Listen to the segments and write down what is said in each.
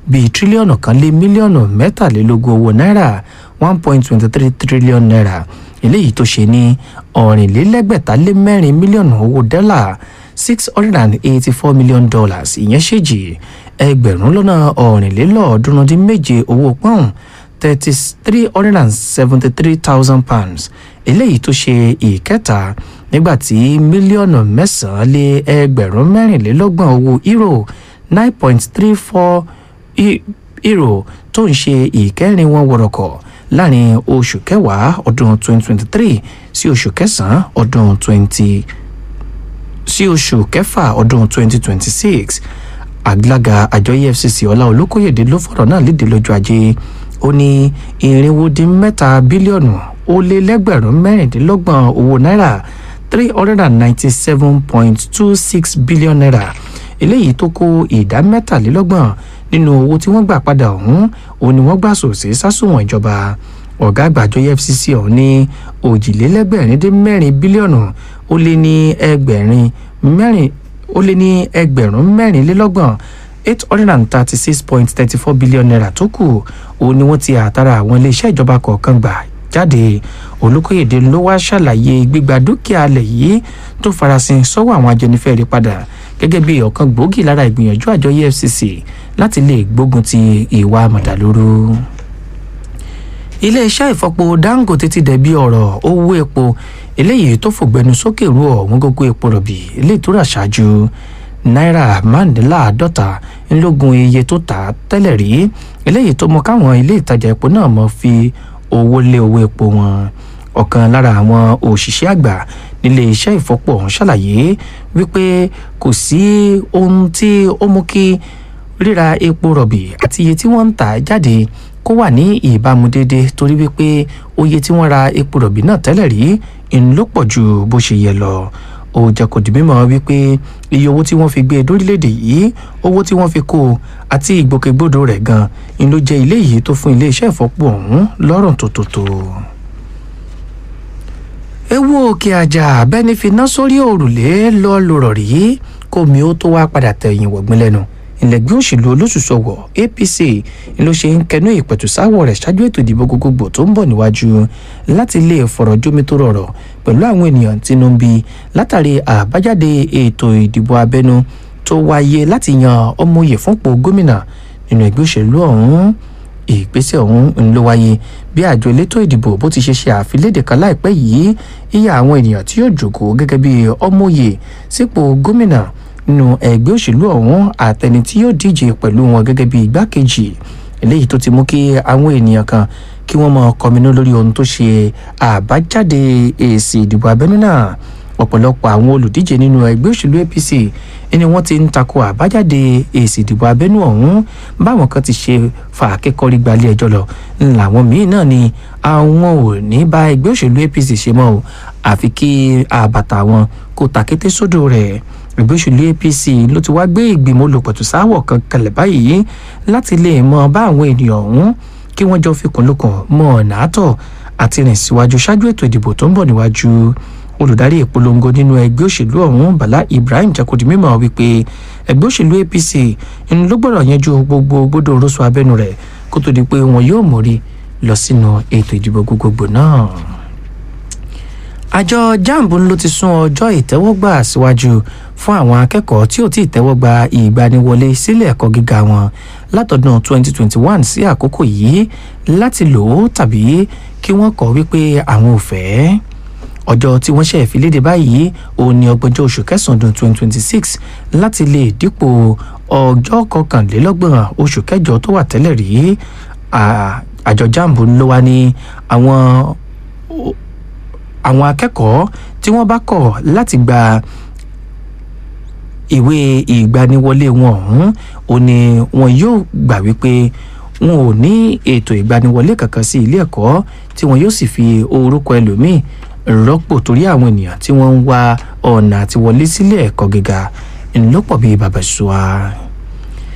bíi tírílíọ̀nù kan lé mílíọ̀nù mẹ́tàlélógún owó náírà one point twenty three trillion naira eléyìí tó ṣe ní ọ̀rìnlélẹ́gbẹ̀ta lé mẹ́rin mílíọ̀nù owó dọ́là six hundred and eighty four million dollars ìyẹn ṣèjì ẹgbẹ̀rún lọ́nà ọ̀rìnlélọ́ọ̀ọ́dúnrún dín méje owó pọ́ùn thirty three hundred and seventy three thousand pounds eléyìí tó ṣe ìkẹta nígbàtí mílíọ̀nù mẹ́sàn-án lé ẹgbẹ̀rún mẹ́rìnlélọ́gbọ̀n owó euro nine point three four euro tó ń ṣe ìkẹrin wọn wọ̀rọ̀kọ̀ láàrin oṣù kẹwàá ọdún twenty twenty three sí oṣù kẹsàn-án ọdún twenty sí oṣù kẹfà ọdún twenty twenty six àgbàlagbà àjọ efcc ọlá olókòyèdè ló fọ̀rọ̀ náà léde lọ́jọ́ ajé ó ní irinwó dín mẹ́ta bílíọ̀nù ó lé lẹ́gbẹ̀rún mẹ́rìndínlọ́gbọ̀n owó náírà three hundred and ninety-seven point two six billion naira eléyìí tó kó ìdá mẹ́tàlélọ́gbọ̀n nínú owó tí wọ́n gbà padà ọ̀hún òun ni wọ́n gbà sòsí sásùwọ̀n ìjọba ọ̀gá àgbàjọ efcc ọ̀hún ní òjìlélẹ́gbẹ̀rin dín mẹ́rin bílíọ̀nù ó lé ní ẹgbẹ̀rin mẹ́rin ó lé ní ẹgbẹ̀rún mẹ́rìnlélọ́gbọ̀n eight hundred and thirty-six point thirty-four billion naira tó kù òun ni wọ́n ti àtàrà àwọn iléeṣẹ́ ìjọba kọ̀ọ̀kan gbà jáde olùkóyèdè ló wá ṣàlàyé gbígba dúkìá alẹ̀ yìí tó farasin sọ́wọ́ àwọn ajẹnifẹ́re padà gẹ́gẹ́ bí ọ̀kan gbòógì lára ìgbìyànjú àjọ efcc láti lè gbógun ti ìwà mọ̀dàlúrú iléeṣẹ́ ìfọpo dangote ti dẹ̀bi ọ̀rọ̀ owó epo eléyìí tó fògbẹ́nu sókè rú ọ̀wọ́n gógó epo rọ̀bì eléyìí tó rà ṣáájú náírà márùndínláàádọ́ta ńlógún iye tó tà á tẹ́lẹ̀ rí eléyìí tó mọ káwọn ilé ìtajà epo náà mọ̀ fi owó lé owó epo wọn ọ̀kan lára àwọn òṣìṣẹ́ àgbà nílé iṣẹ́ ìfọpo ọ̀hún ṣàlàyé wípé kò sí ohun tí ó mú kí ríra epo rọ̀bì àti iye tí wọ́n ń tà jáde kó wà ní ìbámu déédé torí wípé oye tí wọ́n ra epo rọ̀bì náà tẹ́lẹ̀ rí ń ló pọ̀ ju bó ṣe yẹ lọ ó jẹ́ kó di mímọ̀ wípé iye owó tí wọ́n fi gbé lórílẹ̀‐èdè yìí owó tí wọ́n fi kó àti ìgbòkègbodò rẹ̀ gan ń ló jẹ́ ilé yìí tó fún iléeṣẹ́ ìfọpo ọ̀hún lọ́rùn tó tó tó ewu òkè àjà abẹ́ni finá sórí òrùlé lọ́ọ́ lòrọ̀ rí kómi ó tó wá padà tẹ̀yìn wọ̀gbìn lẹ́nu ìlẹ̀gbẹ́ òṣèlú olóṣùṣọ̀wọ̀ apc ló ṣe ń kẹnu ìpẹ̀tùsáwọ̀ rẹ̀ ṣáájú ètò ìdìbò gbogbogbò tó ń bọ̀ níwájú láti lè fọ̀rọ̀ jómi tó rọrọ̀ pẹ̀lú àwọn ènìyàn tínú ń bí látàrí àbájáde ètò ìdìbò abẹ́nú tó wáyé láti yan ọmọye fúnpò gómìnà nínú ẹgbẹ́ òṣèlú ọ̀hún ìgbésẹ̀ ọ̀hún ń ló wáyé bí àjọ elétò ìdìbò bó ti ṣe ṣe àfilédè kan láìpẹ́ yìí iye àwọn ènìyàn tí yóò jókòó gẹ́gẹ́ bí ọmọye sípò gómìnà nínú ẹgbẹ́ òṣèlú ọ̀hún àtẹni tí yóò díje pẹ̀lú wọn gẹ́gẹ́ bí igbákejì eléyìí tó ti mú kí àwọn ènìyàn kan kí wọ́n máa kọminú lórí ohun tó ṣe àbájáde èsì ìdìbò abẹ́nú náà ọ̀pọ̀lọpọ̀ àwọn olùdíje nínú ẹgbẹ́ òṣèlú apc ni wọ́n ti ń tako àbájáde èsì ìdìbò abẹ́nú ọ̀hún báwọn kan ti ṣe fà akẹ́kọ̀ọ́rí gbalẹ̀ ẹjọ́ lọ làwọn míín náà ni àwọn ò ní bá ẹgbẹ́ òṣèlú apc ṣe mọ́ o àfi kí àbàtà wọn kó takété sódò rẹ̀ ẹgbẹ́ òṣèlú apc ló ti wá gbé ìgbìmọ̀ olùpẹ̀tùsáwọ̀ kan kalẹ̀ báyìí láti lè mọ bá àwọn ènìyàn ọ̀hún kí wọ́n jọ fikùn lukùn mọ ọ̀nà àtọ̀ àti rìn síwájú ṣáájú ètò ìdìbò tó ń bọ̀ níwájú olùdarí ìpolongo nínú ẹgbẹ́ òṣèlú ọ̀hún bala ibrahim jakodi mímọ̀ wípé ẹgbẹ́ òṣèlú apc ń ló gbọ́dọ̀ yanjú gbogbo gbódò rọ́ṣọ abẹ́nu rẹ̀ kó tó di pé wọn yóò mórí lọ sínú ètò ìdìbò gbogbogbò náà àjọ jamb ló ti sún ọjọ́ ìtẹ́wọ́gbà síwájú fún àwọn akẹ́kọ̀ọ́ tí ò tí ì tẹ́wọ́gbà ìgbaniwọlé sílé ẹ̀kọ́ gíga wọn látọdún 2021 sí àkókò yìí láti lò ó tàbí kí wọ́n kọ̀ wípé àwọn ò fẹ́ ọjọ́ tí wọ́n ṣe ìfiléde báyìí òun ni ọgbọ̀njọ́ oṣù kẹsàn-án ọdún 2026 láti lè dípò ọjọ́ kọkànlélọ́gbọ̀n oṣù kẹjọ tó wà tẹ́lẹ̀ rí àjọ jamb ló wá ní àwọn àwọn akẹ́kọ̀ọ́ tí wọ́n bá kọ̀ láti gba ìwé ìgbaniwọlé wọn ọ̀hún ò ní wọn yóò gbà wípé wọn ò ní ètò ìgbaniwọlé kankan sí ilé ẹ̀kọ́ tí wọn yóò sì fi orúkọ ẹlòmíì rọ́pò torí àwọn ènìyàn tí wọ́n ń wá ọ̀nà àti wọlé sílé ẹ̀kọ́ gíga ńlọ́pọ̀ bíi bàbá ṣùwà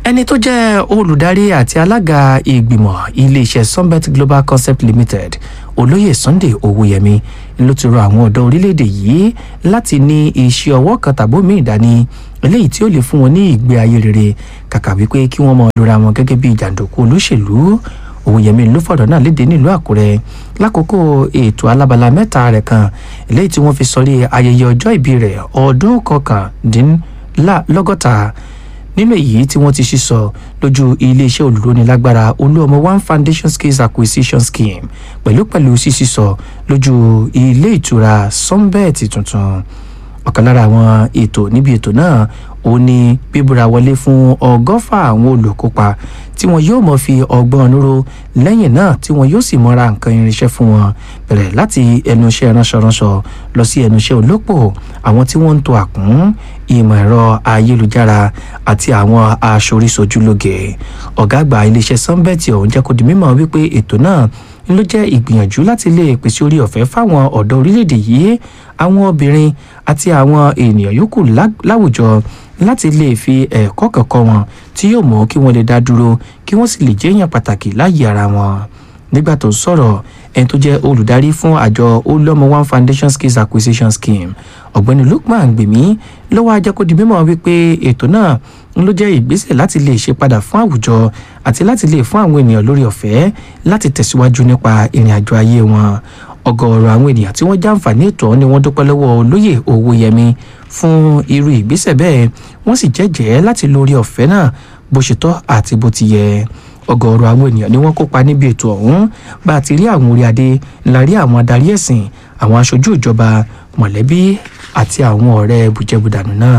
ẹni tó jẹ́ olùdarí àti alága ìgbìmọ̀ iléeṣẹ́ sunbet global concept limited olóyè sunday owóyẹmí ló ti rọ àwọn ọ̀dọ́ orílẹ̀-èdè yìí láti ní iṣẹ́ ọwọ́ kan tàbó míì dání eléyìí tí ó lè fún wọn ní ìgbé ayé rere kàkà wípé kí wọ́n mọ lura wọn gẹ́gẹ́ bí jàǹdùkú olóṣèlú òwòyẹmí ló fọ̀rọ̀ náà léde nílùú àkúrẹ́ lákòókò ètò alábala mẹ́ta rẹ̀ kan eléyìí tí wọ́n fi sọrí ayẹyẹ ọjọ́ ìbí rẹ̀ ọdún kọkàndínlọ́gọ́ta nínú èyí tí wọ́n ti sísọ lójú iléeṣẹ́ olùrónilágbára olúọmọ one foundation skills acquisition scheme pẹ̀lú pẹ̀lú sísísọ lójú ilé ìtura sunbet tuntun ọ̀kan lára àwọn ètò níbi ètò náà ó ní bíbúra wọlé fún ọgọ́fà àwọn olùkópa tí wọn yóò mọ̀ fi ọgbọ́n níró lẹ́yìn náà tí wọn yóò sì mọ́ra nǹkan irinṣẹ́ fún wọn bẹ̀rẹ̀ láti ẹnu iṣẹ́ ránṣọránṣọ lọ sí ẹnu iṣẹ́ olópò àwọn tí wọ́n ń to àkún ìmọ̀ ẹ̀rọ ayélujára àti àwọn aṣoríṣojúlóge ọ̀gá àgbà iléeṣẹ́ sunbet ọ̀hún jẹ́ kó di mímọ̀ wípé ètò náà ló jẹ́ ìgbìyànjú láti lè pèsè orí ọ̀fẹ́ fáwọn ọ̀dọ́ orílẹ̀-èdè yìí àwọn obìnrin àti àwọn ènìyàn yòókù láwùjọ láti lè fi ẹ̀kọ́ kọ̀ọ̀kan wọn tí yóò mú kí wọ́n lè dá dúró kí wọ́n sì lè jẹ́ èèyàn pàtàkì láyé ara wọn nígbà tó ń sọ̀rọ̀ ẹni tó jẹ́ olùdarí fún àjọ olómọ one foundation skills acquisition scheme ọ̀gbẹ́ni lukman gbèmí ló wáá jẹ́ kó di mímọ́ wípé ètò náà ń ló jẹ́ ìgbésẹ̀ láti lè ṣe padà fún àwùjọ àti láti lè fún àwọn ènìyàn lórí ọ̀fẹ́ láti tẹ̀síwájú nípa ìrìn àjò ayé wọn ọgọọrọ àwọn ènìyàn tí wọn jàǹfààní ètò ọhún ni wọn dúpẹ lọwọ olóyè owóyẹmí fún irú ìgbésẹ bẹẹ wọn sì jẹjẹ láti lórí ọfẹ náà bó ṣe tọ àti bó ti yẹ ọgọọrọ àwọn ènìyàn ni wọn kópa níbi ètò ọhún bá a ti rí àwọn orí adé ńlá rí àwọn adarí ẹsìn àwọn aṣojú ìjọba mọlẹbí àti àwọn ọrẹ bùjẹbùdànù náà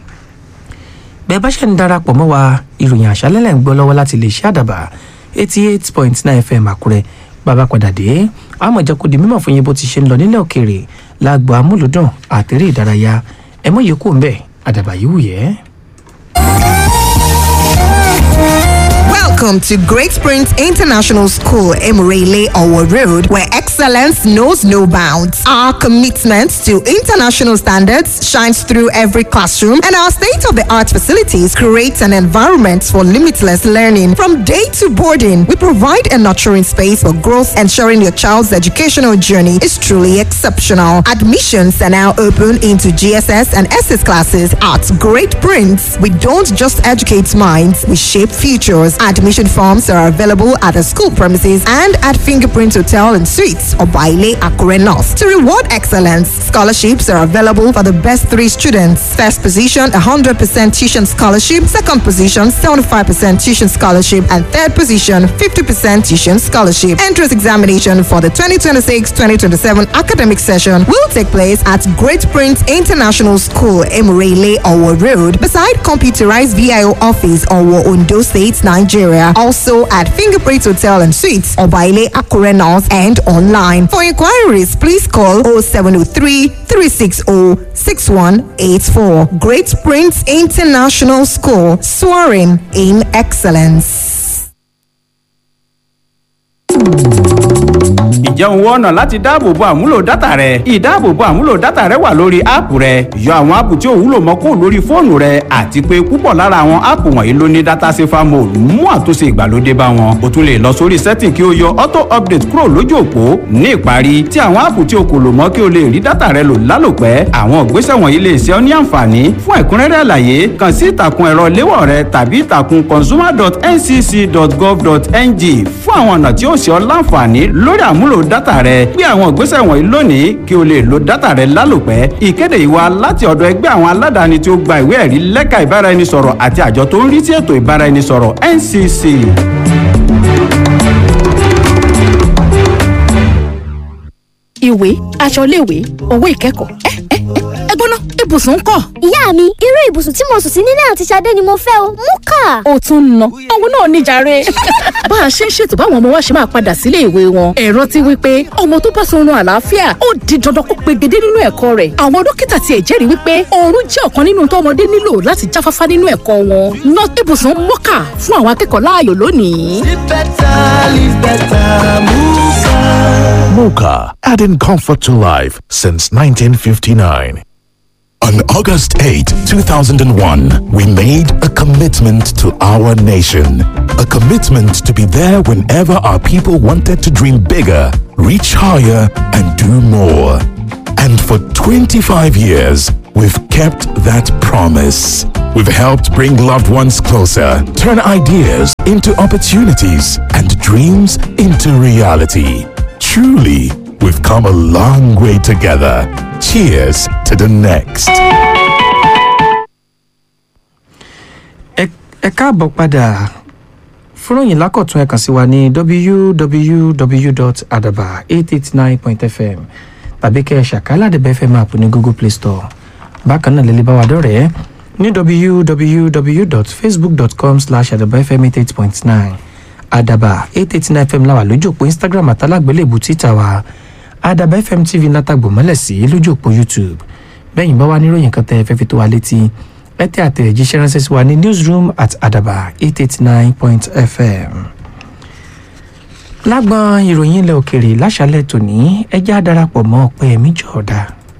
bẹẹ bá ṣe ń darapọ̀ mọ́ wa ìròyìn àṣálẹ́lẹ̀ ń gbọ́ lọ́wọ́ láti lè ṣe àdàbà eighty eight point nine fm àkúrẹ́ bàbá padà dé àmọ̀ jẹ́ kó di mímọ̀ fún yín bó ti ṣe ń lọ nílẹ̀ òkèèrè lágbo amúlùdùn àtẹ̀rẹ́ ìdárayá ẹ mọ̀ yìí kú ń bẹ̀ àdàbà yìí wù yẹ́. Welcome to Great Springs International School, Emirele Owo Road, where excellence knows no bounds. Our commitment to international standards shines through every classroom, and our state-of-the-art facilities create an environment for limitless learning. From day to boarding, we provide a nurturing space for growth, ensuring your child's educational journey is truly exceptional. Admissions are now open into GSS and SS classes at Great Prince. We don't just educate minds, we shape futures. Admission forms are available at the school premises and at Fingerprint Hotel and Suites or Baile Akure North. To reward excellence, scholarships are available for the best three students. First position, 100% tuition scholarship. Second position, 75% tuition scholarship. And third position, 50% tuition scholarship. Entrance examination for the 2026-2027 academic session will take place at Great Prince International School, Emirele, Owo Road, beside computerized VIO office, Owo, Ondo State, Nigeria. Also at Fingerprint Hotel and Suites, Obaile Akure North and online. For inquiries, please call 0703 360 6184. Great Prince International School, soaring in excellence. ǹjẹ́ òun wọ́nà láti dáàbòbo àmúlò dátà rẹ ìdáàbòbo àmúlò dátà rẹ wà lórí áàpù rẹ yọ àwọn áàpù tí ò wúlò mọ́ kó lórí fóònù rẹ àti pé púpọ̀ lára àwọn áàpù wọ̀nyí ló ní dátà safer mode mú àtúnṣe ìgbàlódé bá wọn o tún lè lọ sórí setting kí o yọ auto update kúrò lójú òpó ní ìparí tí àwọn áàpù tí o kò lò mọ́ kí o lè rí dátà rẹ lò lálòpẹ́ àwọn ìgbésẹ̀ wọ̀nyí lè ṣe ọ́ ní àǹfààní fún ẹ̀kúnrẹ́rẹ́ àlàyé kàn sí ìtàkùn ẹ̀rọ léwọ̀ rẹ tàbí ìtàkùn consumer.ncc.gov.ng fún àwọn ọ̀nà tí ó ṣe ọ́ láǹfààní lórí àmúlò dátà rẹ gbé àwọn ìgbésẹ̀ wọ̀nyí lónìí kí o lè lo dátà rẹ lálòpẹ́ ìkéde ìwà láti ọ̀dọ̀ ẹgbẹ́ àwọn aládàáni tí ó gba ìwé ẹ̀rí lẹ́ka ìbáraẹnisọ̀rọ̀ àti àjọ tó ń rí sí ètò ìbáraẹnisọ̀rọ̀ ncc. ìwé aṣọ iléèwé owó ìkẹ́kọ̀ọ́ ẹ ẹ ẹ gbóná ibùsùn ń kọ́. ìyá mi irú ibùsùn tí mo sùn sí nílé àti Ṣadé ni mo fẹ́ o mú kà. ó tún ń ná òun náà níjàre. bá a ṣe ń ṣètò báwọn ọmọ wa ṣe máa padà sílé ìwé wọn ẹ̀rọ ti wí pé ọmọ tó bá sọrun àlàáfíà ó di dandan kó pegedé nínú ẹ̀kọ́ rẹ̀ àwọn dókítà tiẹ̀ jẹ́rìí wípé oorun jẹ́ ọ̀kan nínú tó ọmọdé nílò láti jáfáfá nínú ẹ̀kọ́ wọn ná ibùsùn mọ́kà fún àwọn akẹ́kọ̀ọ́ láàyò lónìí. Live better, live better, Muka. Mocha, adding comfort to life since 1959. On August 8, 2001, we made a commitment to our nation. A commitment to be there whenever our people wanted to dream bigger, reach higher, and do more. And for 25 years, we've kept that promise. We've helped bring loved ones closer, turn ideas into opportunities, and dreams into reality. Truly, we've come a long way together. Cheers to the next. ẹ ẹ káàbọ̀ padà fúnròyìn lákọ̀tún ẹ kàn sí wa ní www.adaba889.fm tàbí kẹ́ ẹ ṣàkálà dẹ̀bẹ̀ fm app ní google play store bákan náà lè bá wa dọ̀rẹ́ ní www.facebook.com slash adabafm88.9 adaba 889 fm láwà lójú òpó instagram àtàlágbélébù twitter wa adaba fm tv látàgbò mọ́lẹ̀ sí lójú òpó youtube bẹ́yìn bá wà níròyìn kan tẹ́ ẹ fẹ́ fi tó wa létí ẹ tẹ́ àtẹ̀jíṣẹ́ ránṣẹ́ sí wa ní newsroom at adaba 889 fm lágbọn ìròyìn ilẹ̀ òkèèrè láṣálẹ̀ tòní ẹjẹ́ á darapọ̀ mọ́ ọpẹ́ ẹ̀mí jọ̀ọ́dá.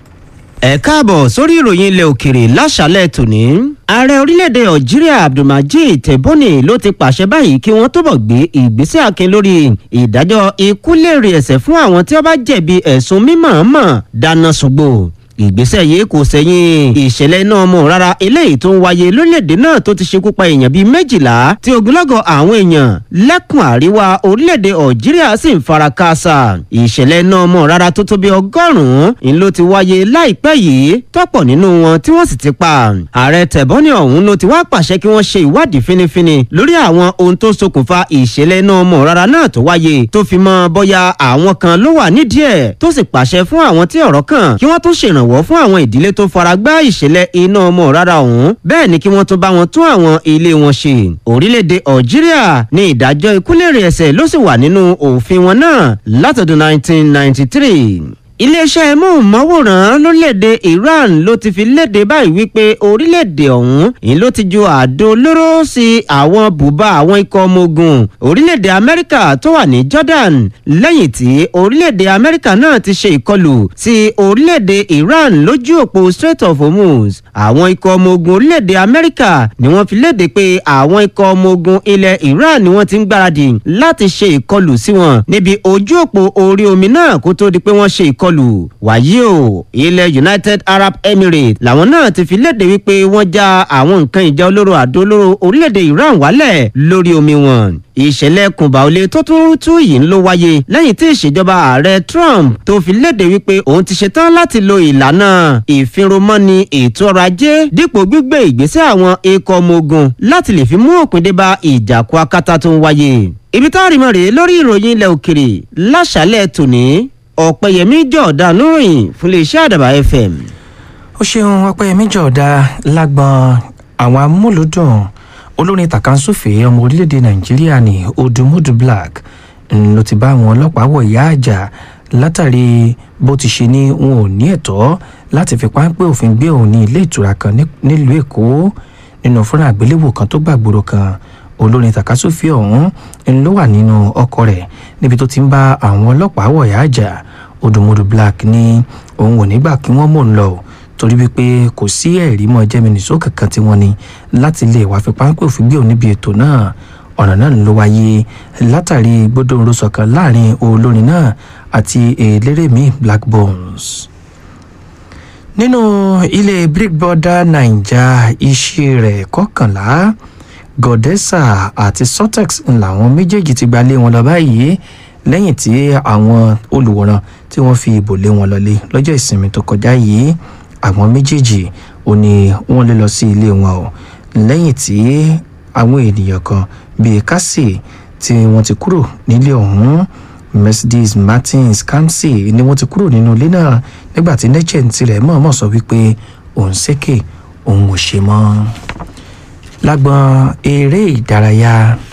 ẹ káàbọ̀ sórí ìròyìn ilẹ̀ òkèrè láṣálẹ̀ tòní. ààrẹ orílẹ̀-èdè algeria abdulmajid tebboune ló ti pàṣẹ báyìí kí wọ́n túbọ̀ gbé ìgbésẹ̀ akin lórí ìdájọ́ ikú lèrè ẹ̀sẹ̀ fún àwọn tí wọ́n bá jẹ̀bi ẹ̀sùn mímọ̀ọ́mọ̀ dáná ṣùgbọ́ ìgbésẹ̀ yìí kò sẹ́yìn ìṣẹ̀lẹ̀ iná ọmọ rárá eléyìí tó ń wáyé lórílẹ̀‐èdè náà tó ti ṣekú pa èèyàn bíi méjìlá tí ogunlọ́gọ̀ àwọn èèyàn lẹ́kùn àríwá orílẹ̀‐èdè algeria sì ń fara káásá ìṣẹ̀lẹ̀ iná ọmọ rárá tó tó bí ọgọ́rùn-ún ń ló ti wáyé láìpẹ́ yìí tọ́pọ̀ nínú wọn tí wọ́n sì ti pa ààrẹ tẹ̀bọ́nì ọ̀hún ló ti wá pàṣẹ kí wọ́n ṣe ìwádìí fínífíní lórí àwọn ohun tó ṣokùnfà ìṣẹ̀lẹ̀ iná ọmọ rárá náà tó wáyé tó fi mọ́ bóyá àwọn kan ló wà nídìí ẹ̀ tó sì pàṣẹ fún àwọn tí ọ̀rọ̀ kàn kí wọ́n tún ṣèrànwọ́ ìrànwọ́ fún àwọn ìdílé tó fara gbá ìṣẹ̀lẹ̀ iná ọmọ rárá ọ̀hún bẹ́ẹ̀ ni kí wọ́n tún bá wọn tún àwọn ilé wọn ṣe. orílẹ̀-èdè algeria ní ìdájọ́ ikúlèrè ẹ̀sẹ̀ ló sì wà nínú òfin wọn náà látọdún 1993 iléeṣẹ́ móhùnmáwòrán lórílẹ̀‐èdè iran ló ti fi léde báyìí wípé orílẹ̀‐èdè ọ̀hún ìyẹn ló ti ju àdó olóró sí àwọn bùbá àwọn ikọ̀ ọmọ ogun orílẹ̀‐èdè amẹ́ríkà tó wà ní jordan lẹ́yìn tí orílẹ̀‐èdè amẹ́ríkà náà ti ṣe ìkọlù sí orílẹ̀‐èdè iran lójú òpó strait of hormuz àwọn ikọ̀ ọmọ ogun orílẹ̀‐èdè amẹ́ríkà ni wọ́n fi léde pé àwọn ikọ̀ ọmọ ogun ilẹ̀ iran ni wọ́n ti ń gbáradì láti ṣe ìkọlù sí wọn níbi ojú òpó orí omi náà kó tó di pé wọ́n ṣe ìkọlù ìkọlù wàyí o ilẹ̀ united arab emirates làwọn náà ti fi léde wípé wọ́n já àwọn nǹkan ìjà olóró àdó olóró orílẹ̀-èdè iran wálẹ̀ lórí omi wọn ìṣẹ̀lẹ̀ kùnbàólé tó tún tú yìí ló wáyé lẹ́yìn tí ìṣèjọba ààrẹ trump tó fi léde wípé òun ti ṣetán láti lo ìlànà ìfinromọ́ni ètò ọrọ̀ ajé dípò gbígbé ìgbésẹ̀ àwọn ikọ̀ ọmọ ogun láti lè fi mú òpin dé bá ìjàkú akátá tó ń wáyé ibi tá a rí mọ́ rèé lórí ìròyìn ilẹ̀ òkèrè láṣálẹ̀ tòní ọ̀pẹ̀yẹmí jọ̀ọ̀dá níròyìn fún iléeṣẹ́ àdàbà fm. ó ṣeun ọpẹ́yẹmí jọ̀ọ́dá lágbọn àwọn amúlùdùn olórin tàkàǹsùfè ọmọ orílẹ̀-èdè nàìjíríà ní odùmọ̀dù black ló ti bá àwọn ọlọ́pàá wọ̀ ìyá àjà látàrí bó ti ṣe ní wọn ò ní ẹ̀tọ́ láti fi páńpẹ́ òfin gbé òun ní ilé ìtura kan nílùú èkó nínú fúnra àgbéléwò kan tó gbàgbóró kan olórin takasúfì ọ̀hún ń ló wà nínú ọkọ rẹ̀ níbi tó ti ń bá àwọn ọlọ́pàá wọ̀yá àjà odùmọ̀dù black ní òun ò nígbà kí wọ́n mò ń lọ torí wípé kò sí ẹ̀rí mọ́ jẹ́mínísó kankan tí wọ́n ní láti lè wá fi páńpẹ́ òfin gbé òun níbi ètò náà ọ̀nà náà ló wáyé látàrí gbódòǹrò sọ̀kan láàrin olórin náà àti eléré mi black bones nínú ilé brick border naija iṣẹ́ rẹ̀ kọkànlá gọdẹsà àti sortex làwọn méjèèjì ti gba lé wọn lọ báyìí lẹ́yìn tí àwọn olùwòran tí wọ́n fi ìbò lé wọn lọlé lọ́jọ́ ìsinmi tó kọjá yìí àwọn méjèèjì ò ní wọ́n lé lọ sí ilé wọn o lẹ́yìn tí àwọn ènìyàn kan bíi kásì tí wọ́n ti kúrò nílé ọ̀hún mercedes martins kamsi ni wọ́n ti kúrò nínú ilé náà nígbà tí nẹ́chẹ̀n tirẹ̀ mọ̀ọ́mọ̀ sọ wípé òun ṣèké òun ò ṣe mọ́ lágbọn eré ìdárayá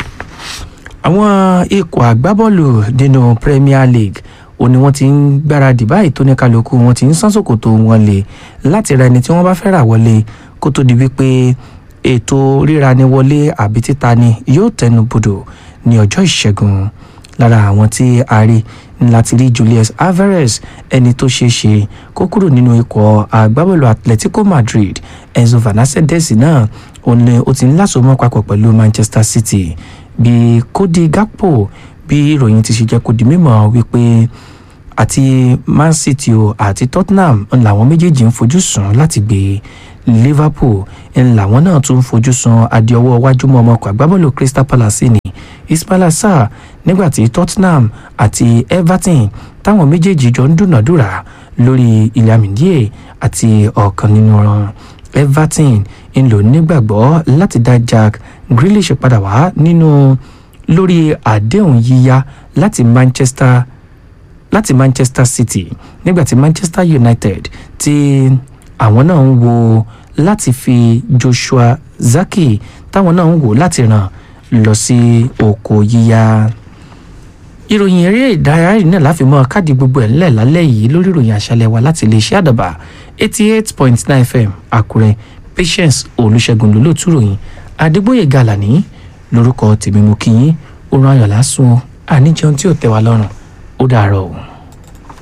àwọn ikọ̀ àgbábọ́ọ̀lù nínú premier league ó ní wọ́n ti ń gbáradì báyìí tó ní kálukú wọn ti ń sán sòkòtò wọn lè láti ra ẹni tí wọ́n bá fẹ́ rà wọlé kó tó di wípé ètò ríra ni wọlé àbí títa ni yóò tẹnu bodò ní ọjọ́ ìṣẹ́gun lára àwọn tí a rí láti rí julius alvarez ẹni tó ṣeé ṣe kó kúrò nínú ikọ̀ agbábọ́ọ̀lù atletico madrid enzo fernandez náà òun ni ó ti ń lásomọ́ papọ̀ pẹ̀lú manchester city bí cody gakpo bí ìròyìn ti ṣe jẹ́ kó di mímọ́ wípé àti man city o àti tottenham ń làwọn méjèèjì ń fojú sùn láti gbé liverpool ń làwọn náà tún ń fojú sùn adéọwọ́ wájú mọ́ ọmọkọ̀ agbábọ́ọ̀lù crystal palace ní ismaila sarr nígbàtí tottenham àti everton táwọn méjèèjì jọ ń dúnàdúrà lórí ilẹ̀ amídíè àti ọ̀kan nínú wọn everton ń lò nígbàgbọ́ láti dá jack grealish padà wá nínú lórí àdéhùn yíyá láti manchester láti manchester city nígbàtí manchester united tí àwọn náà ń wo láti fi joshua zaki táwọn náà ń wò láti ràn lọ sí oko yíyá ìròyìn eré ìdárayá yìí náà láfi mọ káàdì gbogbo ẹ̀ ńlẹ̀ lálẹ́ yìí lórí ìròyìn àṣálẹ̀ wa láti iléeṣẹ́ àdàbà eighty eight point nine fm àkúrẹ́ patience olùṣègùn lólótú ròyìn adégbòye gàlàní lórúkọ tèmi mú kí yín oorun ayọ̀ lásùn àníjẹun tí ò tẹ́ wa lọ́rùn ó dàárọ̀ o.